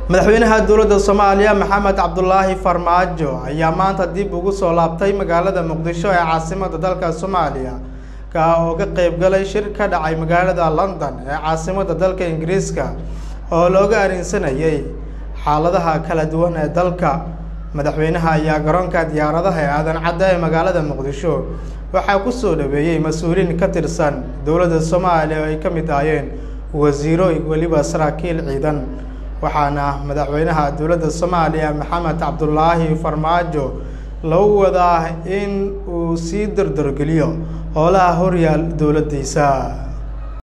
madaxweynaha dowladda soomaaliya maxamed cabdulaahi farmaajo ayaa maanta dib ugu soo laabtay magaalada muqdisho ee caasimada dalka soomaaliya ka oo ka qeyb galay shir ka dhacay magaalada london ee caasimada dalka ingiriiska oo looga arinsanayay xaaladaha kala duwan ee dalka madaxweynaha ayaa garoonka diyaaradaha ee aadan cadda ee magaalada muqdisho waxaa ku soo dhaweeyey mas-uuliin ka tirsan dowladda soomaaliya oo ay ka mid ahaayeen wasiiro weliba saraakiil ciidan waxaana madaxweynaha dowladda soomaaliya maxamed cabdulaahi farmaajo lagu wadaa in uu sii dardargeliyo howlaha horyaal dowladdiisa